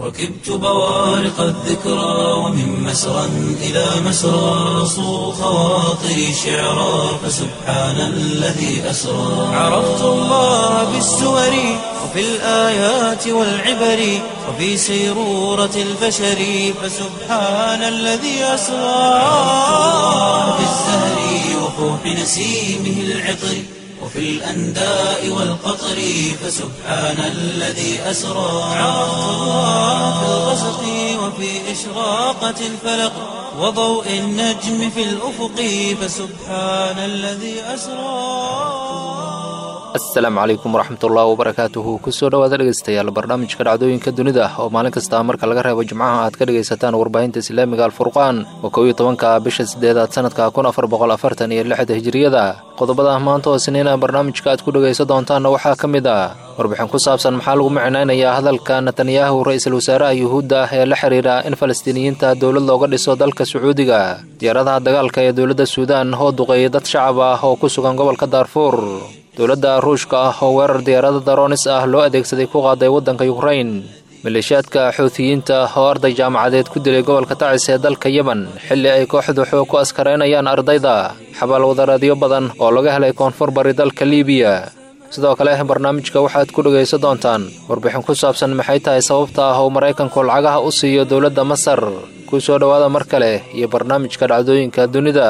ركبت بوارق الذكرى ومن مسرى إلى مسرى صو خواطري شعرا فسبحان الذي أسرى عرفت الله بالسور وفي الآيات والعبر وفي سيرورة البشر فسبحان الذي أسرى في الزهر وفوح نسيمه العطر وفي الأنداء والقطر فسبحان الذي أسرى عرفت الله في الغسق وفي إشراقة الفلق وضوء النجم في الأفق فسبحان الذي أسرى asalaamu calaykum waraxmatullahi wabarakaatuhu kusoo dhawaada dhegeystayaal barnaamijka dhacdooyinka dunida oo maalin kasta marka laga reebo jimcaha aad ka dhegaysataan warbaahinta islaamiga alfurqaan oo kow iyo tobanka bisha sideedaad sanadka kun afar boqol afartan iyo lixda hijiriyada qodobada maanta oo siniina barnaamijka aad ku dhegaysan doontaanna waxaa ka mid ah warbixin ku saabsan maxaa lagu micnaynayaa hadalka netanyahu ra-iisul wasaaraha yuhuudda ah ee la xiriira in falastiiniyiinta dowlad looga dhiso dalka sacuudiga diyaaradaha dagaalka ee dowladda suudaan oo duqeeyay dad shacab ah oo ku sugan gobolka daarfuur dowladda ruushka ah oo weerar diyaarada daroonis ah loo adeegsaday ku qaaday waddanka yukrain maleeshiyaadka xuutiyiinta oo arday jaamacadeed ku dilay gobolka tacis ee dalka yemen xilli ay kooxdu xoog ku askaraynayaan ardayda xabaal wadareedyo badan oo laga helay koonfur bari dalka liibiya sidoo kale barnaamijka waxaad ku dhegaysan doontaan warbixin ku saabsan maxay tahay sababta ah oo maraykanku lacagaha u siiyo dowladda masar ku soo dhowaada mar kale iyo barnaamijka dhacdooyinka dunida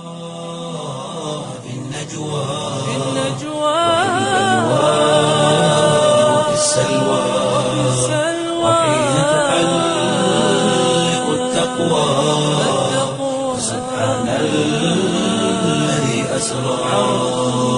وفي السلوى وحين تحلق التقوى سبحان الذي أسرى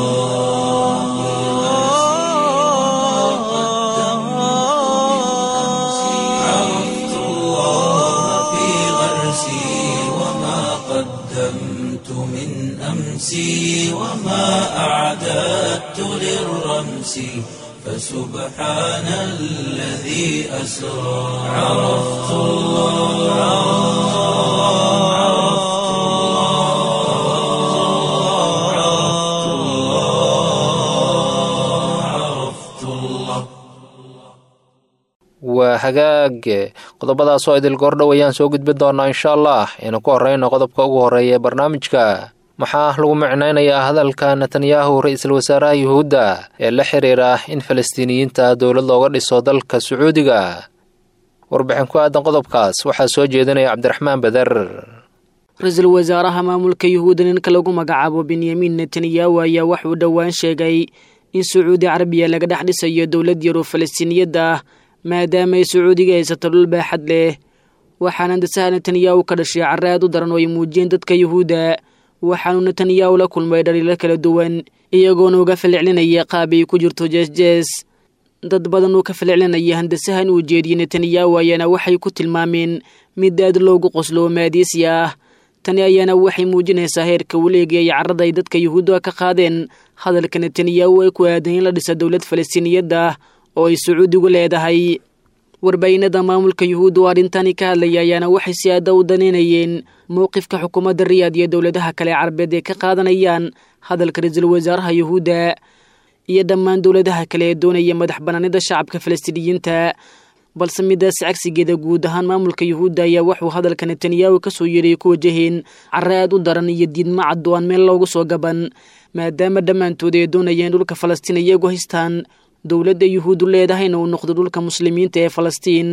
عرفت الله في غرسي وما قدمت من أمسي وما أعددت للرمس فسبحان الذي أسرى عرفت الله عرفت الله عرفت الله عرفت الله waa hagaag qodobadaas oo idil goordhow ayaan soo gudbin doonaa insha allah aynu ku horreyno qodobka ugu horreeya ee barnaamijka maxaa lagu micnaynayaa hadalka netanyahu ra-iisul wasaaraha yuhuudda ee la xiriira in falastiiniyiinta dowlad looga dhiso dalka sacuudiga warbixin ku aadan qodobkaas waxaa soo jeedinaya cabdiraxmaan beder ra-iisul wasaaraha maamulka yuhuudda ninka lagu magacaabo benyamin netanyahu ayaa waxuu dhowaan sheegay in sacuudi carabiya laga dhex dhisayo dowlad yaroo falastiiniyadda ah maadaama ay sacuudiga haysato dhul baaxad leh waxaana dasaha netanyahu ka dhashay carre aad u daran oo ay muujiyeen dadka yuhuudda waxaanu netanyahu la kulmay dhaliilo kala duwan iyagoona uga falcelinaya qaab ay ku jirto jeesjees dad badan uu ka falcelinaya handasahan uu jeediyey netanyahu ayaana waxay ku tilmaameen mid aad loogu qoslo oo maadiisi ah tani ayaana waxay muujinaysaa heerka waleegi ay carrada ay dadka yuhuudda ka qaadeen hadalka netanyahu ay ku aadan in la dhisa dowlad falastiiniyadda ah oo ay sacuudigu leedahay warbaahinada maamulka yuhuudda oo arrintani ka hadlaya ayaana waxay si aada u daneynayeen mowqifka xukuumadda riyaad iyo dowladaha kale carabeed ee ka qaadanayaan hadalka ra-iisul wasaaraha yuhuudda iyo dhammaan dowladaha kale ee doonaya madax banaanida shacabka falastiiniyiinta balse midaas cagsigeeda guud ahaan maamulka yuhuudda ayaa waxuu hadalka netanyahu kasoo yeeray ku wajaheen carre aad u daran iyo diidma cad oo aan meel loogu soo gaban maadaama dhammaantood ay doonayeen dhulka falastiin iyagu haystaan dowladda yuhuuddu leedahayna uu noqdo dhulka muslimiinta ee falastiin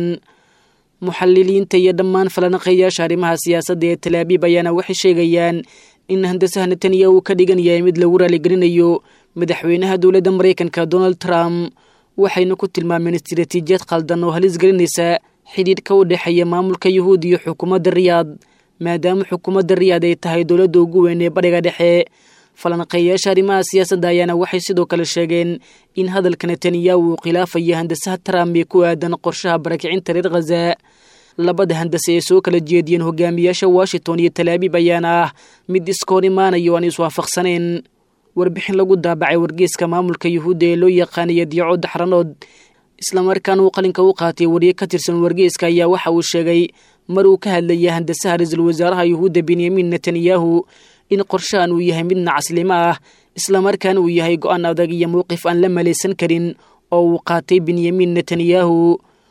muxaliliinta iyo dhammaan falanaqayaasha arrimaha siyaasadda ee talaabiib ayaana waxay sheegayaan in handasaha netanyahu uu ka dhigan yahay mid lagu raaligelinayo madaxweynaha dowladda maraykanka donald trump waxayna ku tilmaameen istiraatiijiyad khaldan oo halis gelinaysa xidhiidhka u dhexeeya maamulka yuhuud iyo xukuumadda riyaad maadaama xukuumadda riyaad ay tahay dowladda ugu weyn ee badhiga dhexe falanqeeyaasha arrimaha siyaasadda ayaana waxay sidoo kale sheegeen in hadalka netanyahu uu khilaafayo handasaha trump ee ku aadan qorshaha barakicinta reer khaza labada handase ee soo kala jeediyeen hogaamiyaasha washington iyo talaabiib ayaana ah mid iska hor imaanayo aan iswaafaqsanayn warbixin lagu daabacay wargeeska maamulka yuhuudda ee loo yaqaanaya diico daxranood islamarkaana uu qalinka u qaatay wariye ka tirsan wargeeska ayaa waxa uu sheegay mar uu ka hadlaya handasaha ra-iisul wasaaraha yuhuudda benyamin netanyahu in qorshahan uu yahay mid nacaslimo ah islamarkaana uu yahay go-aan adag iyo mowqif aan la malaysan karin oo uu qaatay benyamin netanyahu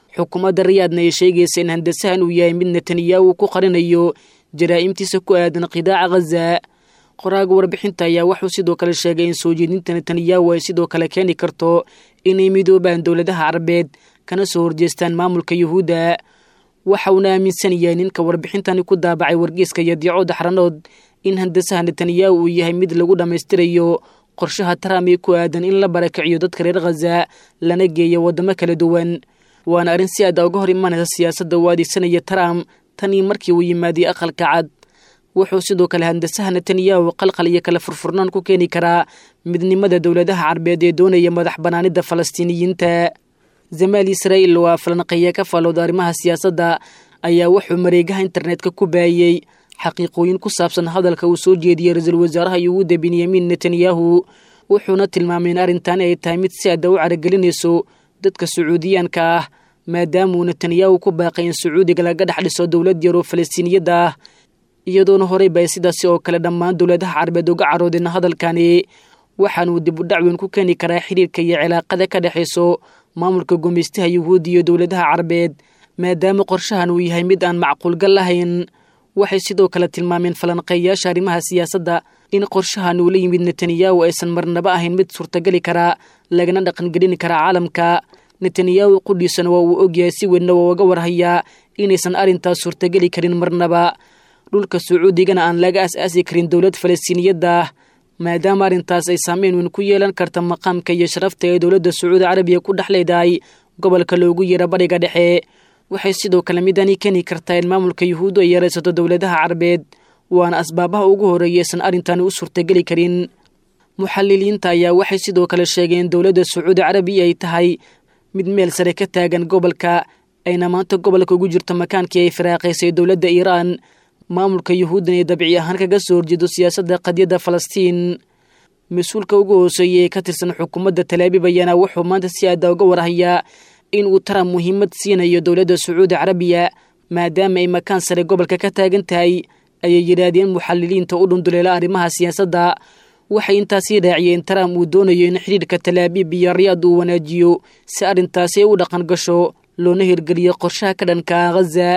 xukuumadda riyaadna ay sheegaysa in handasahan uu yahay mid netanyahu ku qarinayo jaraa'imtiisa ku aadan qidaaca khaza qoraaga warbixinta ayaa wuxuu sidoo kale sheegay in soo jeedinta netanyahu ay sidoo kale keeni karto inay midoobaan dowladaha carabeed kana soo horjeestaan maamulka yuhuudda waxa uuna aaminsan yahay ninka warbixintani ku daabacay wargeyska yadiico daxranood in handasaha netanyahu uu yahay mid lagu dhammaystirayo qorshaha trump ee ku aadan in la barakiciyo dadka reer khaza lana geeyo waddamo kala duwan waana arrin si aada uga hor imanaysa siyaasadda uu adeegsanaya trump tanii markii uu yimaadiyey aqalka cad wuxuu sidoo kale handasaha netanyahu qalqal iyo kala furfurnaan ku keeni karaa midnimada dowladaha carbeed ee doonaya madax banaanida falastiiniyiinta zamaal israa'iil waa falanqeeya ka faalowda arrimaha siyaasadda ayaa wuxuu mareegaha internetka ku baayey xaqiiqooyin ku saabsan hadalka uu soo jeediyey ra-iisul wasaaraha yuhuudda benyamin netanyahu wuxuuna tilmaamay in arrintan ay tahay mid si adda u caragelinayso dadka sacuudiyaanka ah maadaamauu netanyahu ku baaqay in sacuudiga laga dhex dhiso dowlad yaroo falastiiniyadda ah iyadoona horey bay sidaasi oo kale dhammaan dowladaha carabeed uga caroodeen hadalkani waxaanuu dib u dhacweyn ku keeni karaa xiriirka iyo cilaaqada ka dhexayso maamulka gumaystaha yuhuudda iyo dowladaha carabeed maadaama qorshahan uu yahay mid aan macquulgal lahayn waxay sidoo kale tilmaameen falanqeeyayaasha arrimaha siyaasadda in qorshahan uu la yimid netanyahu aysan marnaba ahayn mid suurtagali karaa lagana dhaqangelin karaa caalamka netanyahu qudhiisana waa uu ogyahay si weynna waa uga warhayaa inaysan arrintaas suurtageli karin marnaba dhulka sacuudigana aan laga as-aasi karin dowlad falastiiniyadda ah maadaama arrintaas ay saameyn weyn ku yeelan karta maqaamka iyo sharafta ee dowladda sacuudi carabiya ku dhex leedahay gobolka loogu yeero bariga dhexe waxay sidoo kale midani keeni kartaa in maamulka yuhuuddu ay yaraysato dowladaha carabeed waana asbaabaha ugu horreeya aysan arrintani u suurtageli karin muxaliliinta ayaa waxay sidoo kale sheegeen dowladda sacuudi carabiya ay tahay mid meel sare ka taagan gobolka ayna maanta gobolka ugu jirto makaankii ay firaaqaysay dowladda iiraan maamulka yuhuuddan ee dabci ahaan kaga soo horjeedo siyaasadda qadyadda falastiin mas-uulka ugu hooseeya ee ka tirsan xukuumadda talaabiib ayaana wuxuu maanta si aada uga warhayaa in uu trump muhiimad siinayo dowladda sacuudi carabiya maadaama ay makaan sare gobolka ka taagan tahay ayay yidhaahdeen muxaliliinta u dhunduleela arrimaha siyaasadda waxay intaasii raaciyeen trump uu doonayo in xidhiirka talaabiib iyo riyaad uu wanaajiyo si arrintaasi ay u dhaqan gasho loona hirgeliyo qorshaha ka dhanka khaza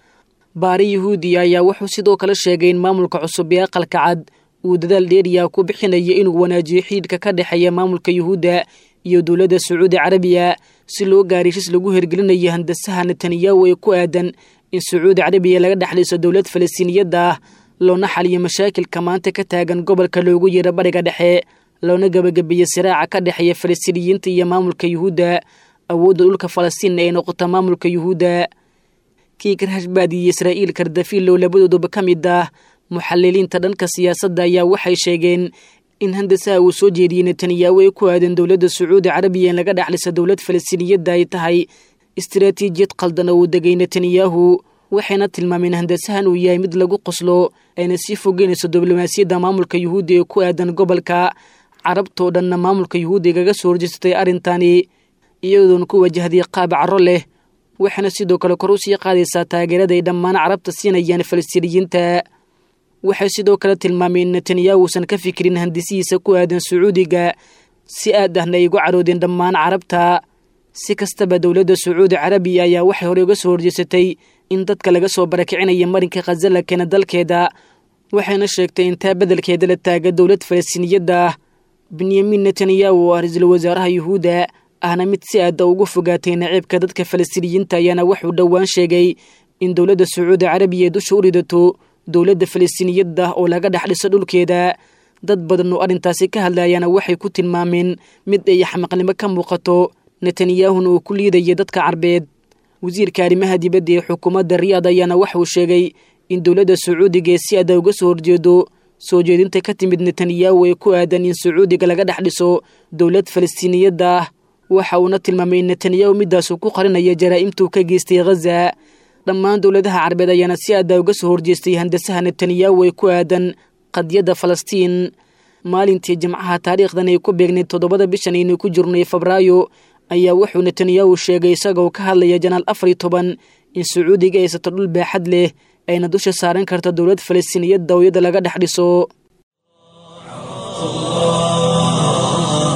baari yuhuudiya ayaa wuxuu sidoo kale sheegay in maamulka cusub ee aqalka cad uu dadaal dheeriya ku bixinayo inuu wanaajiyo xidhiidhka ka dhexeeya maamulka yuhuudda iyo dowladda sacuudi carabiya si loo gaari heshiis lagu hirgelinayo handasaha netanyahu ee ku aadan in sacuudi carabiya laga dhexliso dowlad falastiiniyadda ah loona xaliyo mashaakilka maanta ka taagan gobolka loogu yeero bariga dhexe loona gebagabeeyo siraaca ka dhexeeya falastiiniyiinta iyo maamulka yuhuudda awoodda dhulka falastiin ay noqota maamulka yuhuudda kiikar hashbaad iyo israa'iil kardafilo labadooduba ka mid ah muxaliliinta dhanka siyaasadda ayaa waxay sheegeen in handasaha uu soo jeediyey netanyahu ee ku aadan dowladda sacuudi carabiya in laga dhexlisa dowlad falastiiniyadda ay tahay istaraatiijiyad qaldan oo uu degay netanyahu waxayna tilmaameen handasahan uu yahay mid lagu qoslo ayna sii fogeynayso diblomaasiyadda maamulka yuhuudda ee ku aadan gobolka carabtoo dhanna maamulka yuhuudda igaga soo horjeesatay arrintani iyadoona ku wajahday qaab caro leh waxaana sidoo kale kor u sii qaadaysaa taageerada ay dhammaan carabta siinayaan falastiiniyiinta waxay sidoo kale tilmaameen in netanyahu uusan ka fikirin handisihiisa ku aadan sacuudiga si aad ahna ay ugu caroodeen dhammaan carabta si kastaba dowladda sacuudi carabiya ayaa waxay horey uga soo horjeesatay in dadka laga soo barakicinaya marinka khaza la keena dalkeeda waxayna sheegtay in taa beddelkeeda la taaga dowlad falastiiniyadda ah benyamin netanyahu oo ah ra-iisul wasaaraha yuhuudda ahna mid si aada ugu fogaatay naciibka dadka falastiiniyiinta ayaana wuxuu dhowaan sheegay in dowladda sacuudi carabiya dusha u ridato dowladda falastiiniyadda oo laga dhex dhiso dhulkeeda dad badan oo arrintaasi ka hadlayana waxay ku tilmaameen mid ay xamaqnimo ka muuqato netanyahuna uu ku liidaya dadka carbeed wasiirka arrimaha dibadda ee xukuumadda riyaad ayaana waxauu sheegay in dowladda sacuudiga ee si ada uga soo horjeedo soo jeedinta ka timid netanyahu ee ku aadan in sacuudiga laga dhex dhiso dowlad falastiiniyadda ah waxa uuna tilmaamay in netanyahu midaasuu ku qarinaya jaraa'imtuu ka geystay khaza dhammaan dowladaha carbeed ayaana si aada uga soo horjeestay handasaha netanyahu ee ku aadan qadiyadda falastiin maalintii jimcaha taariikhdan ay ku beegnayd toddobada bishan aynu ku jirnay febraayo ayaa wuxuu netanyahu sheegay isagoo ka hadlaya janaal afar iyo toban in sacuudiga haysato dhul baaxad leh ayna dusha saaran karta dowlad falastiiniyad dawiyada laga dhex dhiso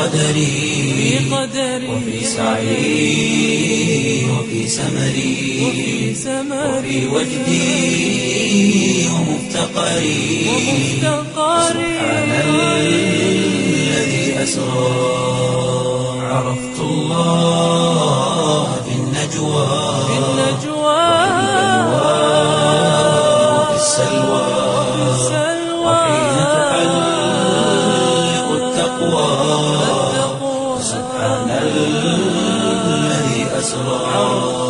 قدري وفي سعي وفي سمري وفي وجدي ومفتقري سبحان الذي أسرى عرفت الله في النجوى وفي السلوى وحين تحلق التقوى سبحان الذي أسرى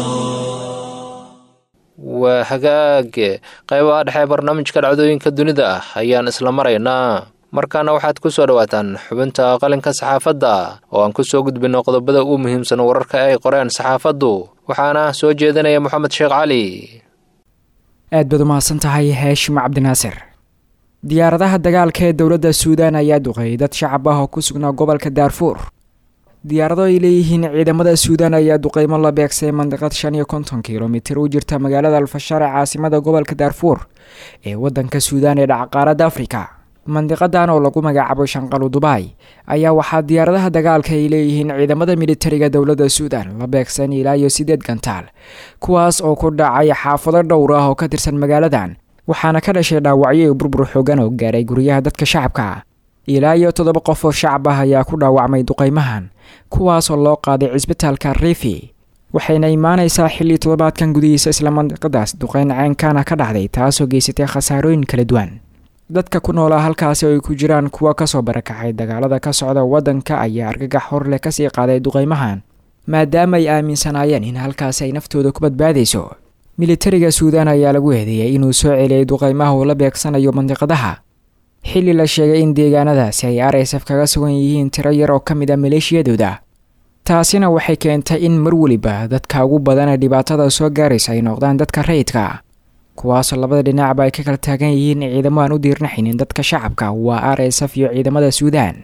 waa hagaage qaybaha dhexe barnaamijka dhacdooyinka dunida ah ayaan isla maraynaa markaana waxaad ku soo dhowaataan xubinta qalinka saxaafadda oo aan ku soo gudbinno qodobada ugu muhiimsan wararka ay qoreen saxaafaddu waxaana soo jeedinaya moxamed sheekh cali aad baad umahadsan tahay haashim cabdinaasir diyaaradaha dagaalka ee dowladda suudaan ayaa duqeeyay dad shacab ah oo ku sugnaa gobolka daarfuur diyaarado ay leeyihiin ciidamada suudaan ayaa duqeymo la beegsay mandiqad shan iyo konton kilomitir u jirta magaalada alfashaar ee caasimada gobolka daarfuur ee wadanka suudaan ee dhacqaaradda afrika mandiqadan oo lagu magacaabo shanqalu dubaay ayaa waxaa diyaaradaha dagaalka ay leeyihiin ciidamada militariga dowladda suudaan la beegsan ilaa iyo sideed gantaal kuwaas oo ku dhacay xaafado dhowr ah oo ka tirsan magaaladan waxaana ka dhashay dhaawacyo iyo burbur xoogan oo gaaray guryaha dadka shacabka ilaa iyo toddoba qof oo shacab ah ayaa ku dhaawacmay duqeymahan kuwaasoo loo qaaday cisbitaalka rifi waxayna imaanaysaa xilli toddobaadkan gudihiisa isla mandiqadaas duqeyn ceenkaana ka dhacday taasoo geysatay khasaarooyin kala duwan dadka ku noolaa halkaasi oo ay ku jiraan kuwa kasoo barakacay dagaalada ka socda waddanka ayaa argagax horleh kasii qaaday duqeymahan maadaama ay aaminsanaayeen in halkaasi ay naftooda ku badbaadayso militariga suudaan ayaa lagu eedeeyay inuu soo celiyay duqeymaha uu la beegsanayo mandiqadaha xilli la sheegay in deegaanadaasi ay r s f kaga sugan yihiin tiro yar oo ka mid a maleeshiyadooda taasina waxay keentay in mar weliba dadka ugu badana dhibaatada soo gaaraysa ay noqdaan dadka rayidka kuwaasoo labada dhinacba ay ka kala taagan yihiin ciidamo aan u diirnaxaynin dadka shacabka waa r s f iyo ciidamada suudaan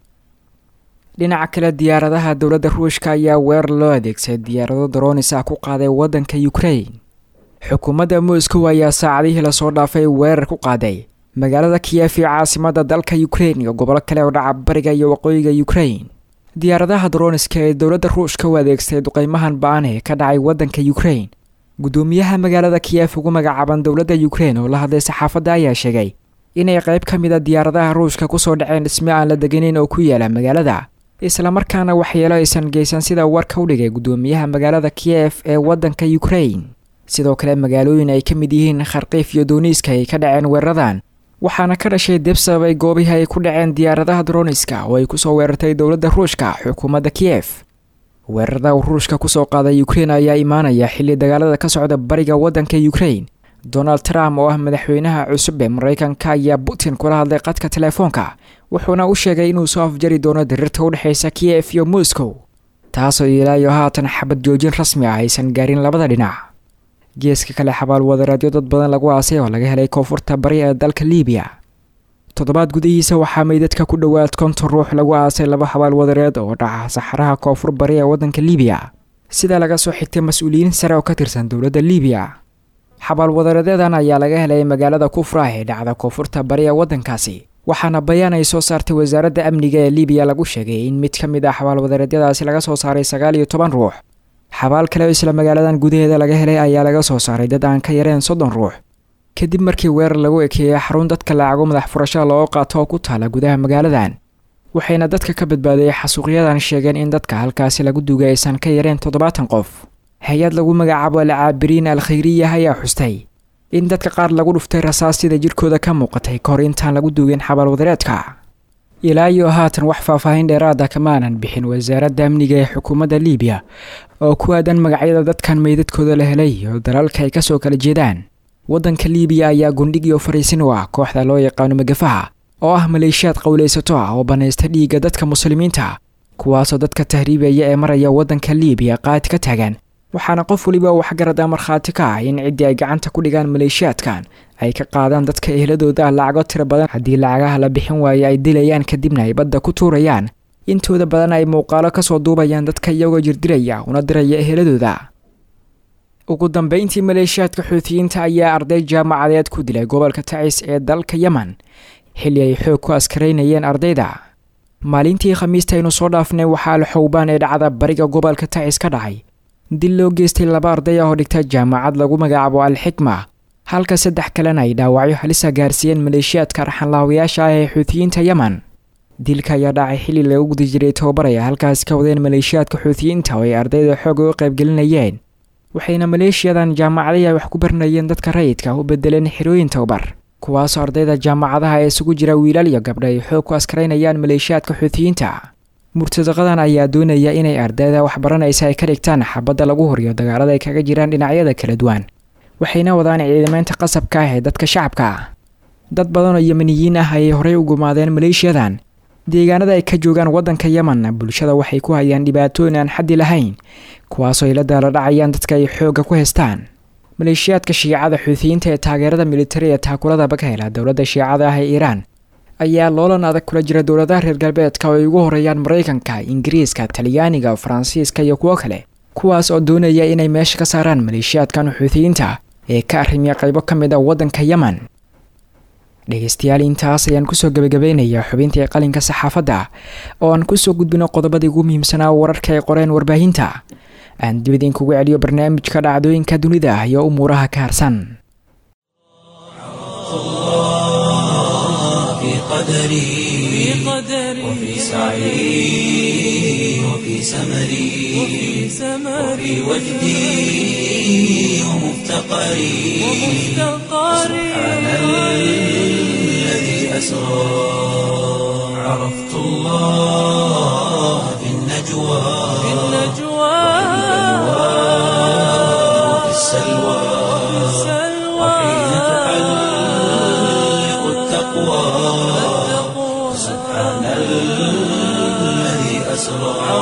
dhinaca kale diyaaradaha dowladda ruushka ayaa weerar loo adeegsaday diyaarado daroonis ah ku qaaday waddanka ukrain xukuumadda moscow ayaa saacadihii lasoo dhaafay weerar ku qaaday magaalada kiyef ee caasimada dalka ukrain iyo gobolo kale oo dhaca bariga iyo waqooyiga ukrain diyaaradaha daroniska ee dowladda ruushka u adeegsaday duqeymahan ba-an ee ka dhacay waddanka ukrain gudoomiyaha magaalada kiyef ugu magacaaban dowladda ukrain oo la hadlay saxaafadda ayaa sheegay inay qayb ka mid a diyaaradaha ruushka kusoo dhaceen dhisme aan la deganeyn oo ku yaala magaalada islamarkaana waxyeelo aysan geysan sida warka u dhigay gudoomiyaha magaalada kiyef ee waddanka ukrain sidoo kale magaalooyin ay ka mid yihiin kharkiif iyo dooniiska ay ka dhaceen weeraradan waxaana ka dhashay dib sababay goobihii ay ku dhaceen diyaaradaha droniska oo ay kusoo weerartay dowladda ruushka xukuumadda kiyef weerarada uu ruushka kusoo qaaday ukrain ayaa imaanaya xilli dagaalada ka socda bariga waddanka ukrain donald trump oo ah madaxweynaha cusub ee maraykanka ayaa putin kula hadlay qadka telefoonka wuxuuna u sheegay inuu soo afjari doono dirirta u dhexaysa kiyef iyo moscow taasoo ilaa iyo haatan xabad joojin rasmi ah aysan gaarin labada dhinac geeska kale xabaal wadareedyo dad badan lagu aasay oo laga helay koonfurta bari ee dalka liibiya toddobaad gudihiisa waxaa meydadka ku dhowaad konton ruux lagu aasay laba xabaal wadareed oo dhaca saxaraha koonfur bari ee waddanka liibiya sida laga soo xigtay mas-uuliyiin sare oo ka tirsan dowladda liibiya xabaal wadareedyadan ayaa laga helay magaalada kufra ee dhacda koonfurta bari ee waddankaasi waxaana bayaan ay soo saartay wasaaradda amniga ee liibiya lagu sheegay in mid ka mid ah xabaal wadareedyadaasi laga soo saaray sagaal iyo toban ruux xabaal kale oo isla magaaladan gudaheeda laga helay ayaa laga soo saaray dad aan ka yareen soddon ruux kadib markii weerar lagu ekeeyey xarun dadka lacago madax furashada looga qaato oo ku taala gudaha magaaladan waxayna dadka ka badbaadayay xasuuqyadan sheegeen in dadka halkaasi lagu dugay aysan ka yareen toddobaatan qof hay-ad lagu magacaabo alcaabiriin al khayriya ayaa xustay in dadka qaar lagu dhuftay rasaas sida jirkooda ka muuqatay kahor intaan lagu duugin xabaal wadareedka ilaa iyo haatan wax faahfaahin dheeraada kamaanan bixin wasaaradda amniga ee xukuumadda liibiya oo ku aadan magacyada dadkan meydadkooda la helay iyo dalalka ay kasoo kala jeedaan waddanka liibiya ayaa gundhig iyo fariisin u ah kooxda loo yaqaano magafaha oo ah maleeshiyaad qowlaysato ah oo banaysta dhiigga dadka muslimiinta kuwaasoo dadka tahriibaya ee maraya waddanka liibiya qaad ka taagan waxaana qof weliba waxgarada markhaati ka ah in ciddii ay gacanta ku dhigaan maleeshiyaadkan ay ka qaadaan dadka ehladooda lacago tiro badan haddii lacagaha la bixin waaye ay dilayaan kadibna ay badda ku tuurayaan intooda badan ay muuqaalo kasoo duubayaan dadka iyagoo jirdilaya una diraya eheladooda ugu dambeyntii maleeshiyaadka xuutiyiinta ayaa arday jaamacadeed ku dilay gobolka tacis ee dalka yemen xilli ay xoog ku askaraynayeen ardayda maalintii khamiista aynu soo dhaafnay waxaa alxowbaan ee dhacda bariga gobolka tacis ka dhacay dil loo geystay laba arday ah oo dhigta jaamacad lagu magacaabo al-xikma halka saddex kalena ay dhaawacyo halisa gaarsiiyeen maleeshiyaadka raxanlaawayaasha ah ee xuutiyiinta yemen dilka ayaa dhacay xilli lagu guda jiray tababaraya halkaas ka wadeen maleeshiyaadka xuutiyiinta oo ay ardayda xooga u qaybgelinayeen waxayna maleeshiyadan jaamacadihii ay wax ku baranayeen dadka rayidka u bedeleen xirooyin tababar kuwaasoo ardayda jaamacadaha ee isugu jira wiilal iyo gabdha ay xoog ku askaraynayaan maleeshiyaadka xuutiyiinta murtadaqadan ayaa doonaya inay ardayda waxbaranaysa ay ka dhigtaan xabadda lagu horiyo dagaalada ay kaga jiraan dhinacyada kala duwan waxayna wadaan ciidamaynta qasabka ah ee dadka shacabka ah dad badan oo yemeniyiin ah ayay horey u gumaadeen maleeshiyadan deegaanada ay ka joogaan waddanka yemenna bulshada waxay ku hayaan dhibaatooyin aan xaddi lahayn kuwaasoo ay la daala dhacayaan dadka ay xoogga ku haystaan maleeshiyaadka shiicada xuutiyiinta ee taageerada militari ee taakuladaba ka hela dowladda shiicada ah ee iiraan ayaa loolan adag kula jira dowladaha reer galbeedka oo ay ugu horeeyaan maraykanka ingiriiska talyaaniga faransiiska iyo kuwo kale kuwaas oo doonaya inay meesha ka saaraan maleeshiyaadkan xuutiyiinta ee ka arrimiya qaybo ka mid a waddanka yemen dhegeystayaal intaas ayaan kusoo gebagabeynayaa xubintii qalinka saxaafadda oo aan kusoo gudbino qodobadii ugu muhiimsanaa wararka ay qoreen warbaahinta aan dib idinkugu celiyo barnaamijka dhacdooyinka dunida iyo umuuraha ka harsan في قدري وفي سعي وفي سمري وفي وجدي ومفتقري سبحان الذي أسرى عرفت الله في النجوى وفي السلوى وحين تحلق التقوى سبحان الذي أسرى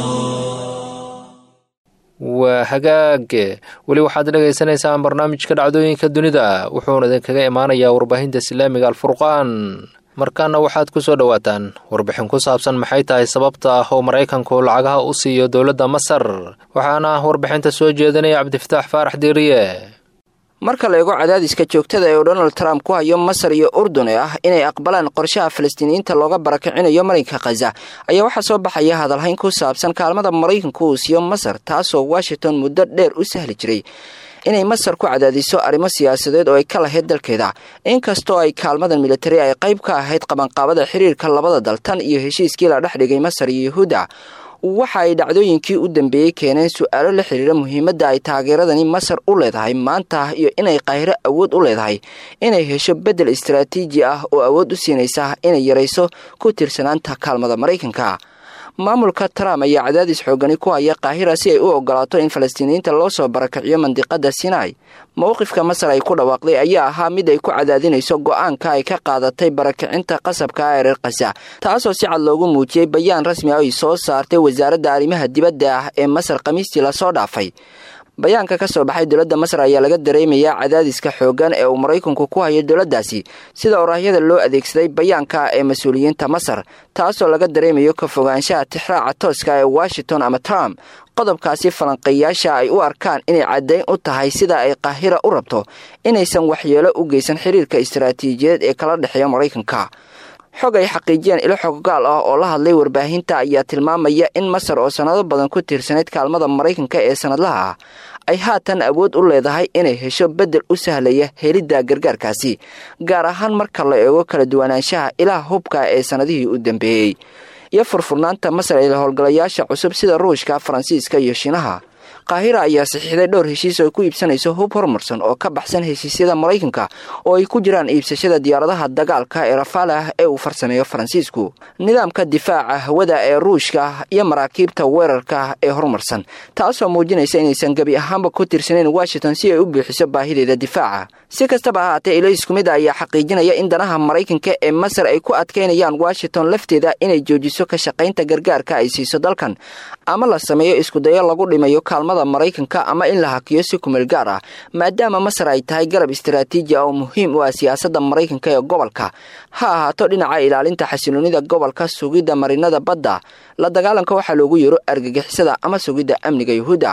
waa hagaage weli waxaad dhagaysanaysaan barnaamijka dhacdooyinka dunida wuxuuna idinkaga imaanayaa warbaahinta islaamiga alfurqaan markaana waxaad ku soo dhowaataan warbixin ku saabsan maxay tahay sababta ah oo maraykanku lacagaha u siiyo dowladda masar waxaana warbixinta soo jeedinaya cabdifataax faarax diiriye marka la eego cadaadiska joogtada ee uu donald trump ku hayo masar iyo urdun ee ah inay aqbalaan qorshaha falastiiniyiinta looga barakicinayo marinka khaza ayaa waxaa soo baxaya hadalhayn ku saabsan kaalmada maraykanku uu siiyo masar taasoo washington muddo dheer u sahli jiray inay masar ku cadaadiso arrimo siyaasadeed oo ay ka lahayd dalkeeda inkastoo ay kaalmadan militari ay qayb ka ahayd qabanqaabada xiriirka labada dal tan iyo heshiiskii la dhex dhigay masar iyo yuhuudda waxa ay dhacdooyinkii u dambeeyey keeneen su-aalo la xiriira muhiimadda ay taageeradani masar u leedahay maanta iyo inay qaahiro awood u leedahay inay hesho beddel istaraatiiji ah oo awood u siinaysa inay yarayso ku tiirsanaanta kaalmada maraykanka maamulka trump ayaa cadaadis xoogani ku haya kaahira si ay u ogolaato in falastiiniyiinta loo soo barakiciyo mandiqada sinai mowqifka masar ay ku dhawaaqday ayaa ahaa mid ay ku cadaadinayso go-aanka ay ka qaadatay barakicinta qasabka ah ee reer kasa taasoo si cad loogu muujiyey bayaan rasmi ah ay soo saartay wasaaradda arrimaha dibadda ah ee masar khamiistii lasoo dhaafay bayaanka ka soo baxay dowladda masar ayaa laga dareemayaa cadaadiska xooggan ee uu maraykanku ku hayo dowladdaasi sida oraahyada loo adeegsaday bayaanka ee mas-uuliyiinta masar taasoo laga dareemayo ka fogaanshaha tixraaca tooska ee washington ama trump qodobkaasi falanqeeyaasha ay u arkaan inay caddayn u tahay sida ay qaahira u rabto inaysan waxyeelo u geysan xiriirka istaraatiijiyadeed ee kala dhexeeya maraykanka xog ay xaqiijiyeen ilo xoggaal ah oo la hadlay warbaahinta ayaa tilmaamaya in masar oo sannado badan ku tiirsanayd kaalmada maraykanka ee sannadlaha ah ay haatan awood u leedahay inay hesho beddel u sahlaya helidda gargaarkaasi gaar ahaan marka la eego kala duwanaanshaha ilaha hubka ee sannadihii u dambeeyey iyo furfurnaanta masar ee howlgalayaasha cusub sida ruushka faransiiska iyo shiinaha qaahira ayaa saxiixday dhowr heshiis oo ku iibsanayso hub horumarsan oo ka baxsan heshiisyada maraykanka oo ay ku jiraan iibsashada diyaaradaha dagaalka ee rafalah ee uu farsameeyo faransiisku nidaamka difaaca hawada ee ruushka iyo maraakiibta weerarka ee horumarsan taasoo muujinaysa inaysan gebi ahaanba ku tirsanayn washington si ay u buuxiso baahideeda difaaca si kastaba ahaatee ilo isku mid a ayaa xaqiijinaya in danaha maraykanka ee masar ay ku adkaynayaan washington lafteeda inay joojiso ka shaqaynta gargaarka ay siiso dalkan ama la sameeyo iskudayo lagu dhimayo kaalmada maraykanka ama in la hakiyo si kumeel gaar ah maadaama masar ay tahay garab istaraatiiji ah oo muhiim u ah siyaasadda maraykanka ee gobolka ha ahaato dhinaca ilaalinta xasiloonida gobolka sugidda marinada badda la dagaalanka waxaa loogu yeero argagixisada ama sugidda amniga yuhuudda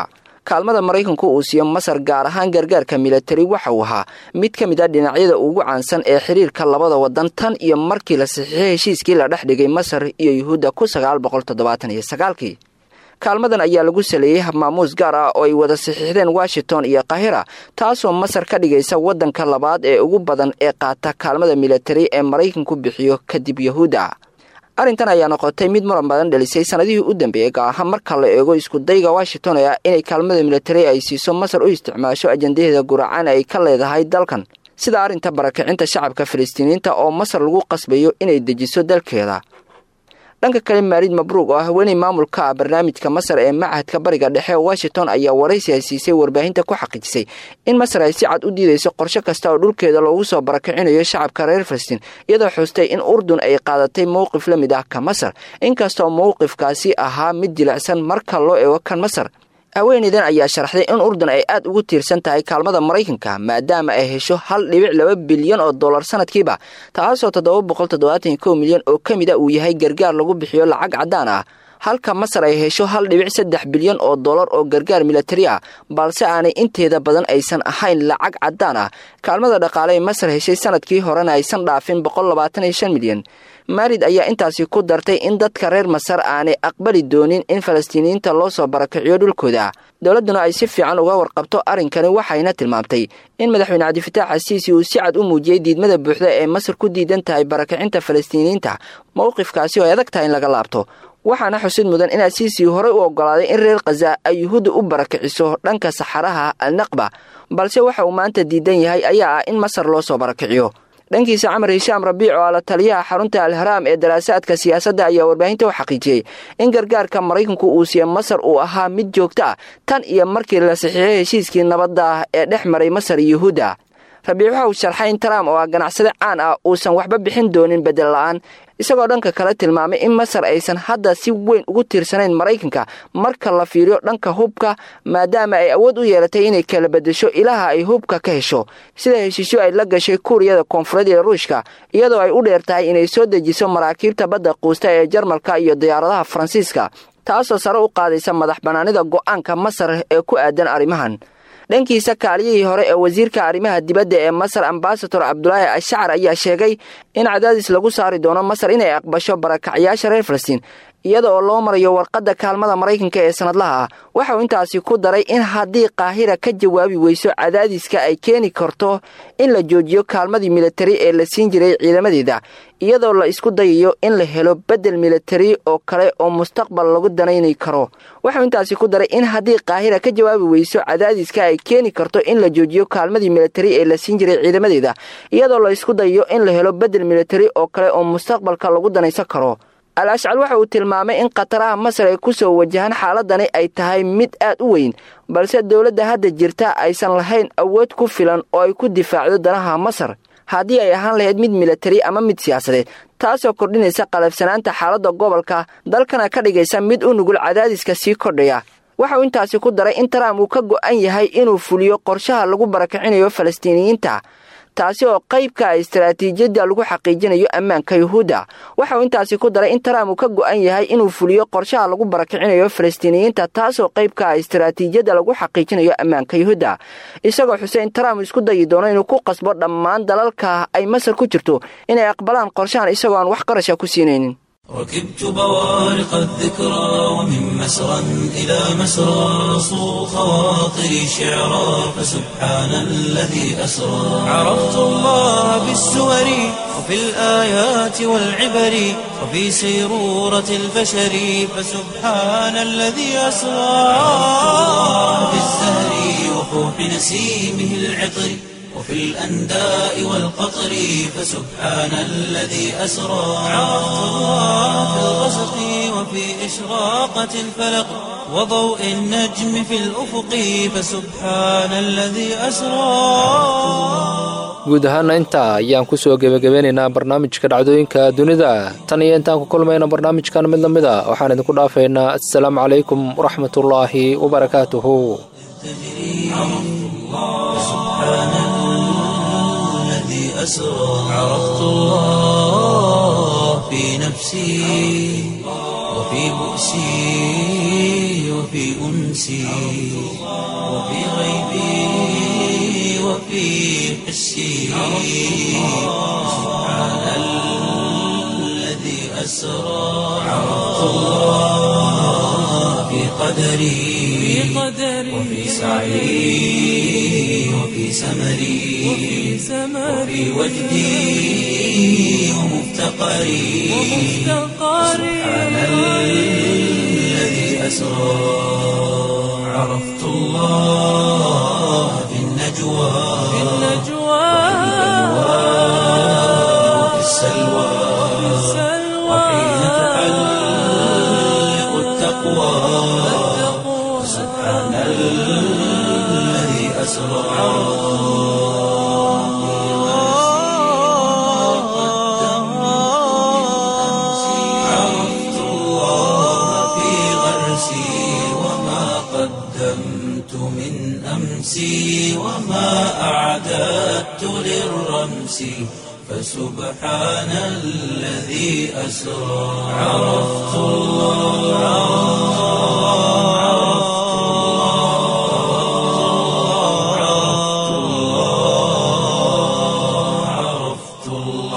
kaalmada maraykanku uu siiyo masar gaar ahaan gargaarka milatari waxa uu ahaa mid ka mid a dhinacyada ugu caansan ee xiriirka labada wadan tan iyo markii la saxiixay heshiiskii la dhex dhigay masar iyo yuhuudda ku sagaal boqol toddobaatan iyo sagaalkii kaalmadan ayaa lagu saleeyey habmaamuus gaar ah oo ay wada saxiixdeen washington iyo kahira taasoo masar ka dhigaysa waddanka labaad ee ugu badan ee qaata kaalmada milatari ee maraykanku bixiyo kadib yahuudda arrintan ayaa noqotay mid muran badan dhalisay sanadihii u dambeeyey gaar ahaan marka la eego iskudayga washington ee ah inay kaalmada milatari ay siiso masar u isticmaasho ajandaheeda guracaan ay ka leedahay dalkan sida arrinta barakicinta shacabka falastiiniyiinta oo masar lagu qasbayo inay dejiso dalkeeda dhanka kale maarid mabruug oo ah haweeney maamulka ah barnaamijka masar ee machadka bariga dhexe washington ayaa waraysi ay siisay warbaahinta ku xaqiijisay in masar ay si cad u diidayso qorshe kasta oo dhulkeeda loogu soo barakicinayo shacabka reer falastiin iyadoo xustay in urdun ay qaadatay mowqif la mid ah ka masar inkastoo mowqifkaasi ahaa mid jilicsan marka loo eego kan masar haweeneydan ayaa sharaxday in urdun ay aad ugu tiirsan tahay kaalmada maraykanka maadaama ay hesho hal dhibic laba bilyan oo dollar sanadkiiba taasoo toddoba boqol toddobaatan kow milyan oo ka mid a uu yahay gargaar lagu bixiyo lacag caddaan ah halka masar ay hesho hal dhibic saddex bilyan oo dollar oo gargaar milatari ah balse aanay inteeda badan aysan ahayn lacag caddaan ah kaalmada dhaqaale ay masar heshay sanadkii horena aysan dhaafin boqol labaatan iyo shan milyan maarid ayaa intaasi ku dartay in dadka reer masar aanay aqbali doonin in falastiiniyiinta loo soo barakiciyo dhulkooda dowladduna ay si fiican uga warqabto arrinkani waxayna tilmaamtay in madaxweyne cabdifitaax xasiisi uu si cad u muujiyey diidmada buuxda ee masar ku diidan tahay barakicinta falastiiniyiinta mowqifkaasi oo ay adag tahay in laga laabto waxaana xusid mudan in asiisi horey u oggolaaday in reer khaza ay yuhuudda u barakiciso dhanka saxaraha alnaqba balse waxa uu maanta diidan yahay ayaa ah in masar loo soo barakiciyo dhankiisa camar hishaam rabiic oo ala taliyaha xarunta alharaam ee daraasaadka siyaasadda ayaa warbaahinta u xaqiijiyey in gargaarka maraykanku uu siiye masar uu ahaa mid joogto ah tan iyo markii la saxiixay heshiiskii nabadda ah ee dhex maray masar iyo yuhuudda rabiic waxa uu sharxay in trump oo ah ganacsade caan ah uusan waxba bixin doonin bedel la'aan isagoo dhanka kale tilmaamay in masar aysan hadda si weyn ugu tiirsanayn maraykanka marka la fiiriyo dhanka hubka maadaama ay awood u yeelatay inay kala bedesho ilaha ay hubka ka hesho sida heshiisyo ay la gashay kuuriyada koonfureed ee ruushka iyadoo ay u dheer tahay inay soo dejiso maraakiibta badda quusta ee jarmalka iyo diyaaradaha faransiiska taasoo sare u qaadaysa madax bannaanida go'aanka masar ee ku aadan arrimahan dhankiisa kaaliyihii hore ee wasiirka arrimaha dibadda ee masar ambasador cabdulaahi ashcar ayaa sheegay in cadaadis lagu saari doono masar inay aqbasho barakacyaasha reer falastiin iyada oo loo marayo warqadda kaalmada maraykanka ee sanadlaha ah waxa uu intaasi ku daray in haddii qaahira ka jawaabi weyso cadaadiska ay keeni karto in la joojiyo kaalmadii militari ee la siin jiray ciidamadeeda iyadoo la isku dayayo in la helo bedel militari oo kale oo mustaqbal lagu danayni karo waxauu intaasi ku daray in haddii qaahira ka jawaabi weyso cadaadiska ay keeni karto in la joojiyo kaalmadii militari ee la siin jiray ciidamadeeda iyadoo la isku dayayo in la helo bedel militari oo kale oo mustaqbalka lagu danaysan karo al ashcal waxa uu tilmaamay in khataraha masar ay ku soo wajahaan xaaladani ay tahay mid aad u weyn balse dowladda hadda jirta aysan lahayn awood ku filan oo ay ku difaacdo danaha masar haddii ay ahaan lahayd mid militari ama mid siyaasadeed taasoo kordhinaysa qalafsanaanta xaaladda gobolka dalkana ka dhigaysa mid u nugul cadaadiska sii kordhaya waxa uu intaasi ku daray in trump uu ka go'an yahay inuu fuliyo qorshaha lagu barakicinayo falastiiniyiinta taasi oo qaybka ah istaraatiijiyadda lagu xaqiijinayo ammaanka yuhuudda waxa uu intaasi ku daray in trump uu ka go'an yahay inuu fuliyo qorshaha lagu barakicinayo falastiiniyiinta taasoo qaybka ah istaraatiijiyadda lagu xaqiijinayo ammaanka yuhuudda isagoo xusay in trump isku dayi doono inuu ku qasbo dhammaan dalalka ay masar ku jirto inay aqbalaan qorshahan isagoo aan wax qarasha ku siinaynin ركبت بوارق الذكرى ومن مسرى إلى مسرى صو خواطري شعرا فسبحان الذي أسرى عرفت الله بالسور وفي الآيات والعبر وفي سيرورة البشر فسبحان الذي أسرى في الزهر وفوح نسيمه العطر وفي الأنداء والقطر فسبحان الذي أسرى عرفت الله في الغسق وفي إشراقة الفلق وضوء النجم في الأفق فسبحان الذي أسرى guud ahaana intaa ayaan kusoo gebagabeynaynaa barnaamijka dhacdooyinka dunida tan iyo intaan ku kulmayna barnaamijkan mid la mid a waxaan idinku dhaafaynaa assalaamu calaykum waraxmatullaahi wabarakaatuhu أسرى عرفت الله في نفسي وفي بؤسي وفي أنسي وفي غيبي وفي حسي سبحان الذي أسرى عرفت الله في قدري وفي سعي وفي سمري وفي وجدي ومفتقري سبحان الذي أسرى عرفت الله في النجوى وفي السلوى وحين تحلق التقوى سبحان الذي أسرى عرفت الله في غرسي وما قدمت من أمسي وما أعددت للرمس فسبحان الذي أسرى عرفت الله عرفت الله عرفت الله